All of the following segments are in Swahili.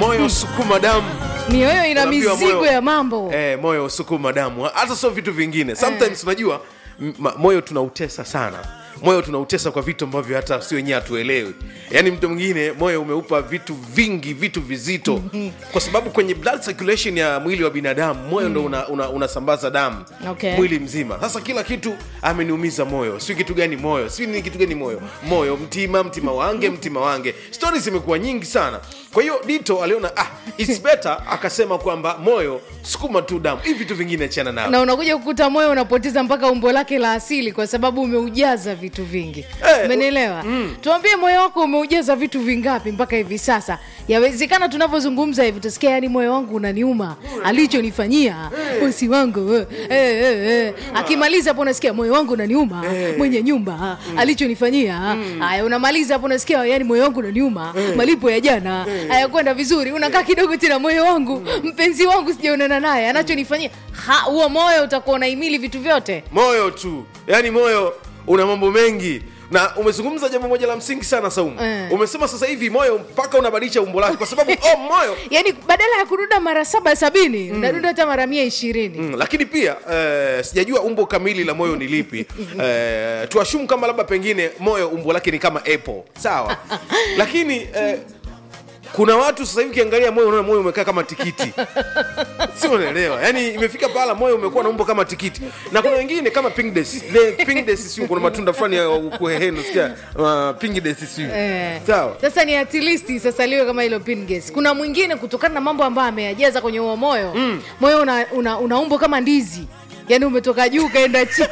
moyo sukuma damu mioyo ina Unaambiwa mizigo moyo- ya mambo eh, moyo sukuma damu hata sio vitu vingine sometimes unajua m- ma- moyo tunautesa sana moyo tunautesa kwa vitu ambavyo hata si wenyewe hatuelewi yaani mtu mwingine moyo umeupa vitu vingi vitu vizito kwa sababu kwenye blood circulation ya mwili wa binadamu moyo ndo unasambaza una, unasambaza damu Okay. mwili mzima sasa kila kitu ameniumiza moyo si kitu gani moyo si ni kitu gani moyo moyo mtima mtima wange mtima wange stori zimekuwa nyingi sana kwa hiyo dito aliona ah, it's better akasema kwamba moyo sukuma tu damu hivi vitu vingine achana nao na unakuja kukuta moyo unapoteza mpaka umbo lake la asili kwa sababu umeujaza vitu vingi Eh, umenielewa tuambie moyo wako umeujaza vitu vingapi mpaka hivi sasa yawezekana tunavyozungumza hivi tusikia yani moyo wangu unaniuma alichonifanyia bosi wangu eh, eh, eh, eh. akimaliza hapo unasikia moyo wangu unaniuma mwenye nyumba alichonifanyia haya unamaliza hapo unasikia yani moyo wangu unaniuma malipo ya jana hayakwenda vizuri unakaa kidogo tena moyo wangu mpenzi wangu sijaonana naye anachonifanyia Ha, huo moyo utakuwa unaimili vitu vyote moyo tu yaani moyo una mambo mengi na umezungumza jambo moja la msingi sana saumu Eh. umesema sasa hivi moyo mpaka unabadilisha umbo lake kwa sababu oh, moyo yaani badala ya kurunda mara saba sabini unarunda hata mara mia ishirini Mm, lakini pia eh, sijajua umbo kamili la moyo ni lipi eh, tuashumu kama labda pengine moyo umbo lake ni kama apple sawa lakini eh, kuna watu sasa hivi ukiangalia moyo unaona moyo umekaa kama tikiti si unaelewa yani imefika pahala moyo umekuwa na umbo kama tikiti na kuna wengine kama pingdes le pingdes siu kuna matunda fulani ya kuhehendo sikia uh, pingdes siu Eh. sawa sasa ni at least sasa liwe kama hilo pinges kuna mwingine kutokana na mambo ambayo ameyajaza kwenye huo moyo moyo una, una, una umbo kama ndizi yaani umetoka juu ukaenda chini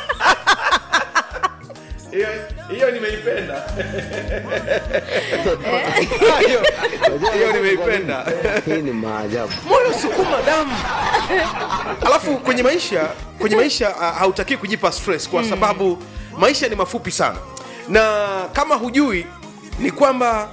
hiyo hiyo nimeipenda hiyo hiyo nimeipenda Hii ni maajabu. moyo sukuma damu alafu kwenye maisha kwenye maisha uh, hautakii kujipa stress kwa sababu maisha ni mafupi sana na kama hujui ni kwamba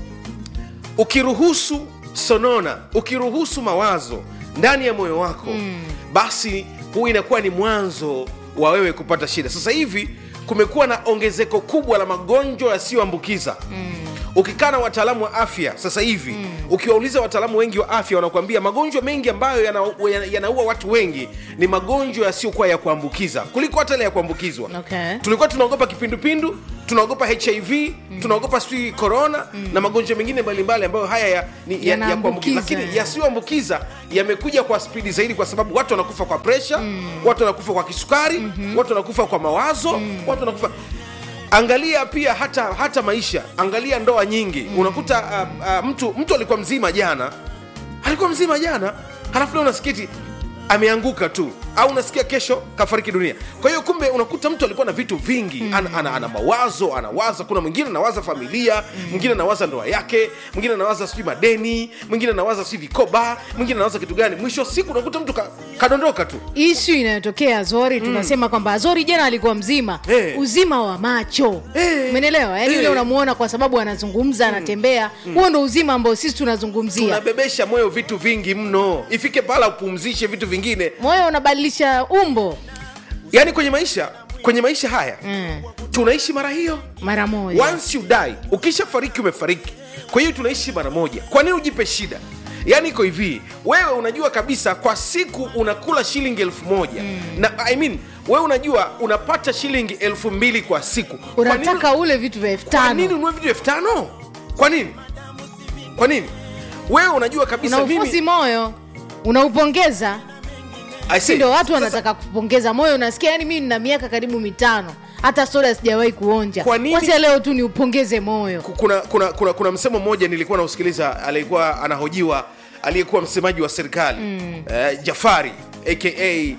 ukiruhusu sonona ukiruhusu mawazo ndani ya moyo wako mm. basi huu inakuwa ni mwanzo wa wewe kupata shida sasa hivi kumekuwa na ongezeko kubwa la magonjwa yasiyoambukiza mm. ukikaa na wataalamu wa afya sasa hivi mm. ukiwauliza wataalamu wengi wa afya wanakuambia magonjwa mengi ambayo yanaua yana, yanaua watu wengi ni magonjwa yasiyokuwa ya kuambukiza kuliko hata ile ya kuambukizwa Okay. tulikuwa tunaogopa kipindupindu tunaogopa hiv mm. tunaogopa sijui korona mm. na magonjwa mengine mbalimbali ambayo haya ya, ni, ya, ya Yanaambukiza. kuambukiza lakini yasiyoambukiza yamekuja kwa spidi zaidi kwa sababu watu wanakufa kwa presha mm. watu wanakufa kwa kisukari mm-hmm. watu wanakufa kwa mawazo mm. watu wanakufa angalia pia hata hata maisha angalia ndoa nyingi mm. unakuta uh, uh, mtu mtu alikuwa mzima jana alikuwa mzima jana halafu leo unasikiti ameanguka tu au unasikia kesho kafariki dunia kwa hiyo kumbe unakuta mtu alikuwa na vitu vingi mm. ana, ana, ana mawazo anawaza kuna mwingine anawaza familia mwingine anawaza ndoa yake mwingine anawaza sijui madeni mwingine anawaza sijui vikoba mwingine anawaza kitu gani mwisho wa siku unakuta mtu ka, kadondoka tu ishu inayotokea azori tunasema kwamba azori jana alikuwa mzima Eh. uzima wa macho Eh. umenelewa yaani Eh. ule unamuona kwa sababu anazungumza anatembea huo ndo uzima ambao sisi tunazungumzia tunabebesha moyo vitu vingi mno ifike pala upumzishe vitu vingine moyo unabadilisha umbo yaani kwenye maisha kwenye maisha haya mm. tunaishi mara hiyo mara moja once you die ukisha fariki umefariki kwa hiyo tunaishi mara moja kwa nini ujipe shida yaani iko hivi wewe unajua kabisa kwa siku unakula shilingi elfu moja mm. na I mean, wewe unajua unapata shilingi elfu mbili kwa siku Kwa nini- unataka ule vitu vya elfu kwa nini tano unue vitu elfu tano kwa nini kwa nini wewe unajua kabisa unaufosi mimi moyo unaupongeza I si say, ndio watu sasa- wanataka kupongeza moyo unasikia yani mimi nina miaka karibu mitano hata soda sijawahi kuonja Kwa nini- wacha leo tu niupongeze moyo kuna, kuna, kuna, kuna msemo mmoja nilikuwa nausikiliza aliyekuwa anahojiwa aliyekuwa msemaji wa serikali mm. uh, jafari aka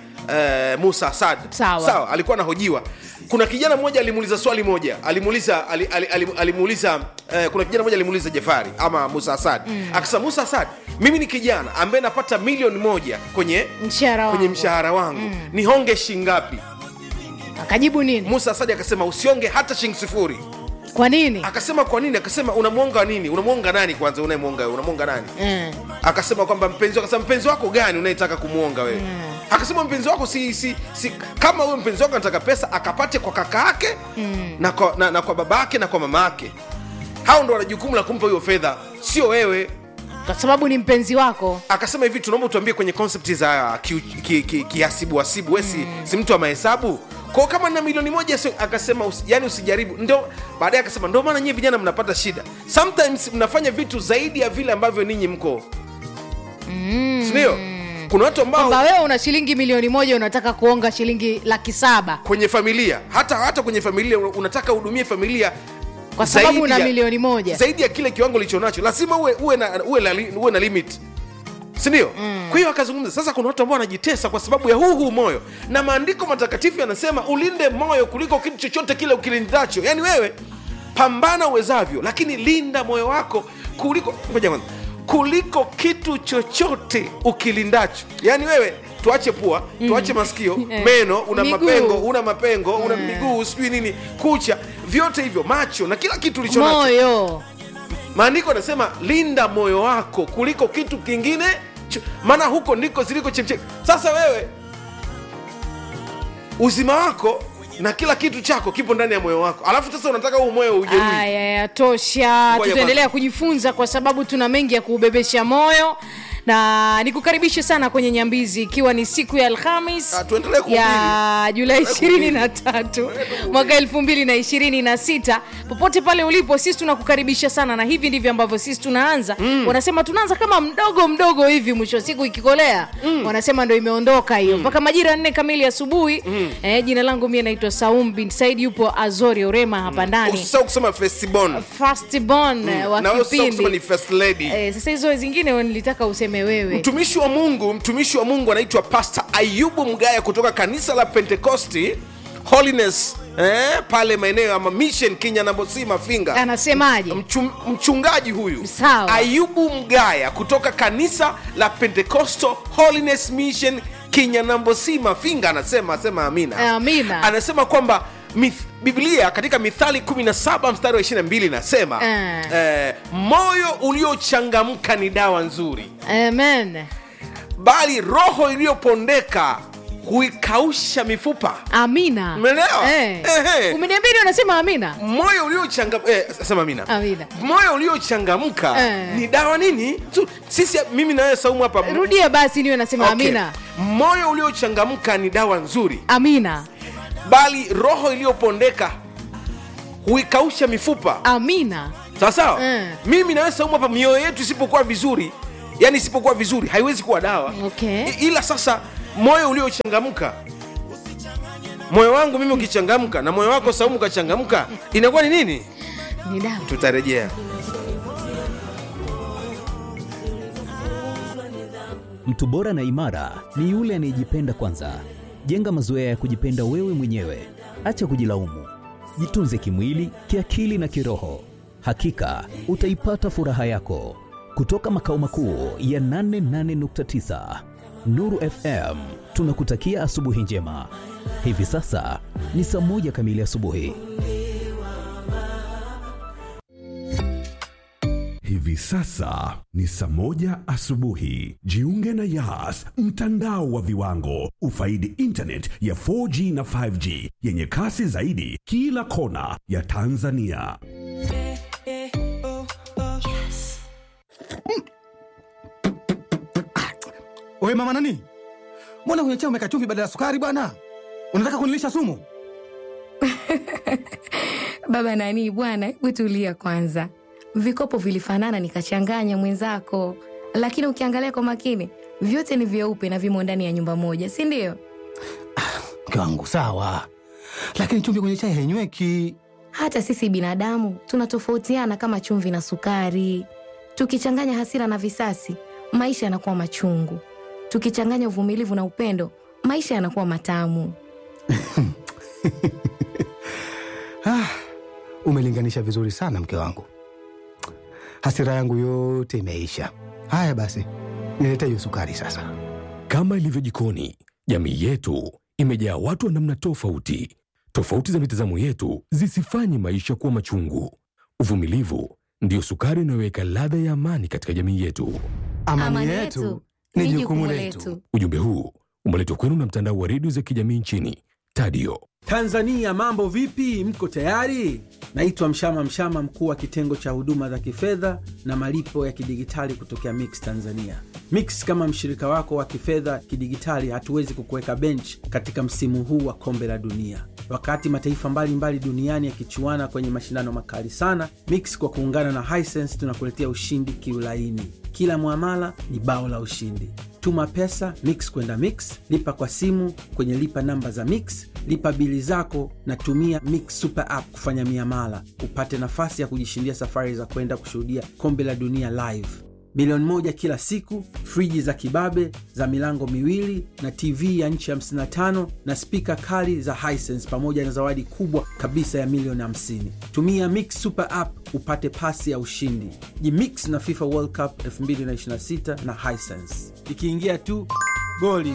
uh, musa asad Sawa. sawa alikuwa anahojiwa kuna kijana mmoja alimuuliza swali moja alimuuliza ali, ali, ali, alimuuliza uh, kuna kijana mmoja alimuuliza jafari ama musa asad mm. akasema musa asad mimi ni kijana ambaye napata milioni moja kwenye mshahara kwenye wangu mshahara wangu mm. ni honge shingapi akajibu nini musa asadi akasema usionge hata shilingi sifuri kwa nini akasema kwa nini akasema unamwonga nini unamwonga nani kwanza unayemwonga wewe? unamwonga nani Eh. akasema kwamba mpenzi wako akasema mpenzi wako gani unayetaka kumwonga wewe akasema mpenzi wako si, si, si kama huyo mpenzi wako anataka pesa akapate kwa kaka yake na, kwa, na, na kwa baba yake na kwa mama yake hao ndo wana jukumu la kumpa hiyo fedha sio wewe kwa sababu ni mpenzi wako akasema hivi tunaomba utuambie kwenye concept za kiasibu ki, ki, kiasibu asibu we si, si mtu wa mahesabu kwao kama na milioni moja sio akasema usi, yani usijaribu ndo baadaye akasema ndio maana nyie vijana mnapata shida sometimes mnafanya vitu zaidi ya vile ambavyo ninyi mko mm. sindio kuna watu ambao kwamba wewe una shilingi milioni moja unataka kuonga shilingi laki saba kwenye familia hata hata kwenye familia unataka uhudumie familia Kwa sababu zaidi una ya- milioni moja. zaidi ya kile kiwango licho nacho lazima uwe, uwe, na, uwe, na, li- uwe na limit sindio mm. kwa hiyo akazungumza sasa kuna watu ambao wanajitesa kwa sababu ya huu huu moyo na maandiko matakatifu yanasema ulinde moyo kuliko kitu chochote kile ukilindacho yaani wewe pambana uwezavyo lakini linda moyo wako kuliko ngoja kwanza. kuliko kitu chochote ukilindacho yaani wewe tuache pua tuache masikio meno una Miguu. mapengo una mapengo una miguu sijui nini kucha vyote hivyo macho na kila kitu ulicho nacho moyo maandiko anasema linda moyo wako kuliko kitu kingine cho- maana huko ndiko ziliko chemchemi sasa wewe uzima wako na kila kitu chako kipo ndani ya moyo wako alafu sasa unataka huu moyo ujeruhi aya yatosha Ngoja tutaendelea kujifunza kwa sababu tuna mengi ya kuubebesha moyo na nikukaribishe sana kwenye nyambizi ikiwa ni siku ya alhamis Ah, tuendelee kuhubiri. ya julai Tuendelee ishirini na tatu mwaka elfu mbili na ishirini na sita popote pale ulipo sisi tunakukaribisha sana na hivi ndivyo ambavyo sisi tunaanza mm. wanasema tunaanza kama mdogo mdogo hivi mwisho wa siku ikikolea mm. wanasema ndo imeondoka hiyo mpaka majira nne kamili asubuhi mm. eh, jina langu mie naitwa saum bin said yupo azori orema hapa ndani usisahau kusema festibon firstborn eh, wa na wewe usisahau kusema ni kipindi first lady eh, sasa hizo zingine nilitaka useme wewe mtumishi wa mungu mtumishi wa mungu anaitwa pastor ayubu mgaya kutoka kanisa la pentecosti holiness eh, pale maeneo ya mission kinyanambosi mafinga anasemaje Mchum, mchungaji huyu Sawa. ayubu mgaya kutoka kanisa la pentecostal holiness mission kinyanambosi mafinga anasema asema amina Amina. anasema kwamba mith, biblia katika mithali 17 mstari wa 22 inasema Eh. eh, moyo uliochangamka ni dawa nzuri amen bali roho iliyopondeka huikausha mifupa amina Umeelewa? eh. Ehe. umeniambia ndio unasema amina moyo uliochangamka eh, sema amina Amina. moyo uliochangamka Eh. ni dawa nini tu, sisi mimi nawe saumu hapa m- rudia basi niwe nasema Okay. amina moyo uliochangamka ni dawa nzuri amina bali roho iliyopondeka huikausha mifupa amina sawa sawa Eh. mimi nawe saumu hapa mioyo yetu isipokuwa vizuri yani isipokuwa vizuri haiwezi kuwa dawa Okay. I- ila sasa moyo uliochangamka moyo wangu mimi ukichangamka na moyo wako saumu ukachangamka inakuwa ni nini ni dawa tutarejea Mtu bora na imara ni yule anayejipenda kwanza. Jenga mazoea ya kujipenda wewe mwenyewe, acha kujilaumu. Jitunze kimwili, kiakili na kiroho. Hakika utaipata furaha yako. Kutoka makao makuu ya 88.9 Nuru FM, tunakutakia asubuhi njema. Hivi sasa ni saa moja kamili asubuhi. Hivi sasa ni saa moja asubuhi. Jiunge na Yas, mtandao wa viwango. Ufaidi internet ya 4G na 5G yenye kasi zaidi kila kona ya Tanzania. Wewe mama nani? Mbona kwenye chai umeweka chumvi badala ya sukari bwana? Unataka kunilisha sumu? Baba nani bwana, hebu tulia kwanza. Vikopo vilifanana nikachanganya mwenzako, lakini ukiangalia kwa makini vyote ni vyeupe na vimo ndani ya nyumba moja, si ndio? Mke wangu sawa, lakini chumvi kwenye chai hainyweki. Hata sisi binadamu tunatofautiana kama chumvi na sukari. Tukichanganya hasira na visasi, maisha yanakuwa machungu. Tukichanganya uvumilivu na upendo, maisha yanakuwa matamu. Ah, umelinganisha vizuri sana mke wangu. Hasira yangu yote imeisha. Haya basi, nilete hiyo sukari sasa. Kama ilivyo jikoni, jamii yetu imejaa watu wa namna tofauti. Tofauti za mitazamo yetu zisifanye maisha kuwa machungu. Uvumilivu ndiyo sukari inayoweka ladha ya amani katika jamii yetu. Amani, yetu ni jukumu letu. Ujumbe huu umeletwa kwenu na mtandao wa redio za kijamii nchini Tadio. Tanzania mambo vipi? Mko tayari? Naitwa Mshama Mshama, mkuu wa kitengo cha huduma za kifedha na malipo ya kidigitali kutokea Mix Tanzania. Mix kama mshirika wako wa kifedha kidigitali, hatuwezi kukuweka bench katika msimu huu wa kombe la dunia. Wakati mataifa mbalimbali mbali duniani yakichuana kwenye mashindano makali sana, Mix kwa kuungana na Hisense tunakuletea ushindi kiulaini. Kila mwamala ni bao la ushindi. Tuma pesa Mix kwenda Mix, lipa kwa simu kwenye lipa namba za Mix, lipa bili zako na tumia Mix Super App kufanya miamala, upate nafasi ya kujishindia safari za kwenda kushuhudia kombe la dunia live, milioni moja kila siku, friji za kibabe za milango miwili na TV ya nchi 55 na spika kali za Hisense pamoja na zawadi kubwa kabisa ya milioni 50. Tumia Mix Super App upate pasi ya ushindi. Jimix na FIFA World Cup 2026 na Hisense. Ikiingia tu goli.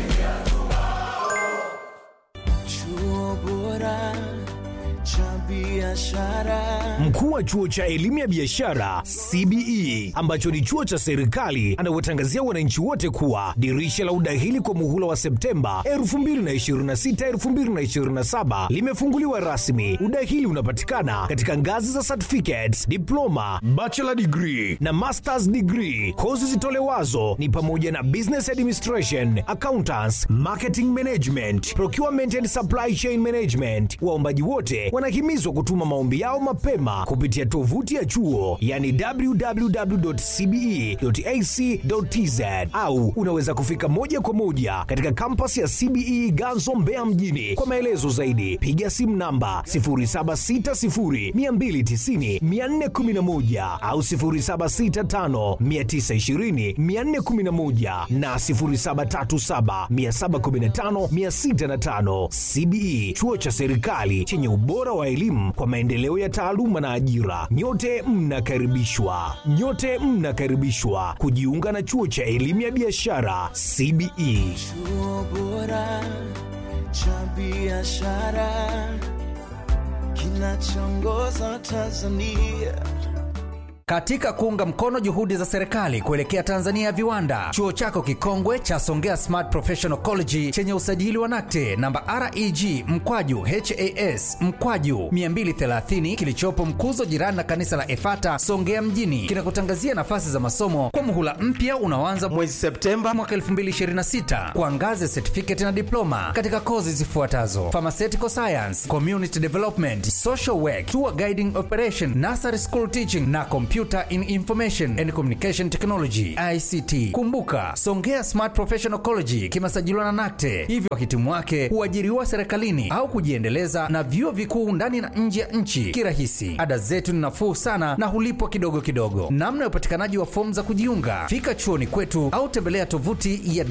Chuo bora cha biashara. Mkuu wa chuo cha elimu ya biashara CBE ambacho ni chuo cha serikali anawatangazia wananchi wote kuwa dirisha la udahili kwa muhula wa Septemba 2026 2027 limefunguliwa rasmi. Udahili unapatikana katika ngazi za certificates, diploma, bachelor degree na masters degree. Kozi zitolewazo ni pamoja na business administration, accountants, marketing management, procurement and supply chain management. Waombaji wote wanahimizwa kutuma maombi yao mapema kupitia tovuti ya chuo yani www.cbe.ac.tz au unaweza kufika moja kwa moja katika kampasi ya CBE Ganzo Mbeya mjini. Kwa maelezo zaidi piga simu namba 0760290411 au 0765920411 na 0737715605. CBE chuo cha serikali chenye ubora wa elimu kwa maendeleo ya taaluma na ajira. Nyote mnakaribishwa, nyote mnakaribishwa kujiunga na chuo cha elimu ya biashara CBE. Chuo bora cha biashara kinachoongoza Tanzania. Katika kuunga mkono juhudi za serikali kuelekea Tanzania ya viwanda, chuo chako kikongwe cha Songea Smart Professional College chenye usajili wa NACTE namba REG mkwaju HAS mkwaju 230 kilichopo Mkuzo, jirani na kanisa la Efata Songea mjini, kinakutangazia nafasi za masomo kwa muhula mpya unaoanza mwezi Septemba mwaka 2026 kwa ngazi ya certificate na diploma katika kozi zifuatazo: pharmaceutical science, community development, social work, tour guiding operation, nursery school teaching na Computer in Information and Communication Technology ICT. Kumbuka, Songea Smart Professional College kimesajiliwa na NACTE, hivyo wahitimu wake huajiriwa serikalini au kujiendeleza na vyuo vikuu ndani na nje ya nchi kirahisi. Ada zetu ni nafuu sana na hulipwa kidogo kidogo. Namna ya upatikanaji wa fomu za kujiunga, fika chuoni kwetu au tembelea tovuti ya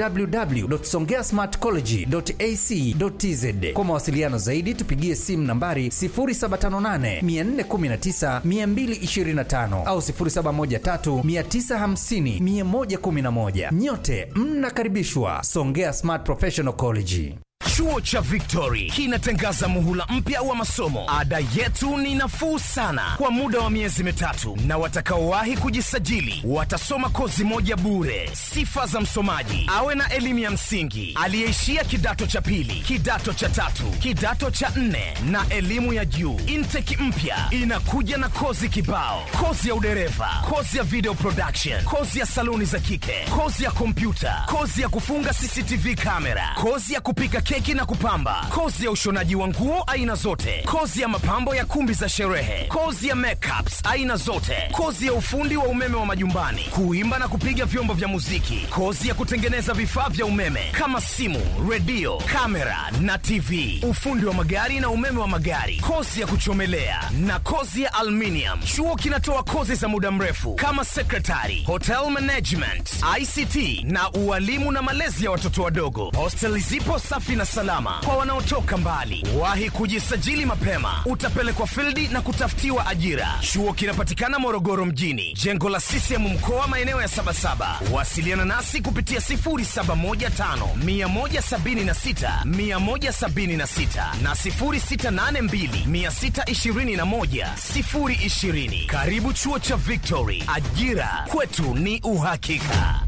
www.songeasmartcollege.ac.tz. Kwa mawasiliano zaidi, tupigie simu nambari 0758 419 225 au 0713 950 111. Nyote mnakaribishwa Songea Smart Professional College. Chuo cha Victory kinatangaza muhula mpya wa masomo. Ada yetu ni nafuu sana kwa muda wa miezi mitatu, na watakaowahi kujisajili watasoma kozi moja bure. Sifa za msomaji: awe na elimu ya msingi, aliyeishia kidato cha pili, kidato cha tatu, kidato cha nne na elimu ya juu. Intake mpya inakuja na kozi kibao: kozi ya udereva, kozi ya video production, kozi ya saluni za kike, kozi ya kompyuta, kozi ya kufunga CCTV kamera, kozi ya kupika keki na kupamba, kozi ya ushonaji wa nguo aina zote, kozi ya mapambo ya kumbi za sherehe, kozi ya makeups aina zote, kozi ya ufundi wa umeme wa majumbani, kuimba na kupiga vyombo vya muziki, kozi ya kutengeneza vifaa vya umeme kama simu, redio, kamera na TV, ufundi wa magari na umeme wa magari, kozi ya kuchomelea na kozi ya aluminium. Chuo kinatoa kozi za muda mrefu kama secretary, hotel management, ICT na ualimu na malezi ya watoto wadogo. Hosteli zipo safi na salama kwa wanaotoka mbali. Wahi kujisajili mapema, utapelekwa fildi na kutafutiwa ajira. Chuo kinapatikana Morogoro mjini, jengo la CCM mkoa, maeneo ya Sabasaba. Wasiliana nasi kupitia 0715 176 176 na 0682 621 020. Karibu chuo cha Victory, ajira kwetu ni uhakika.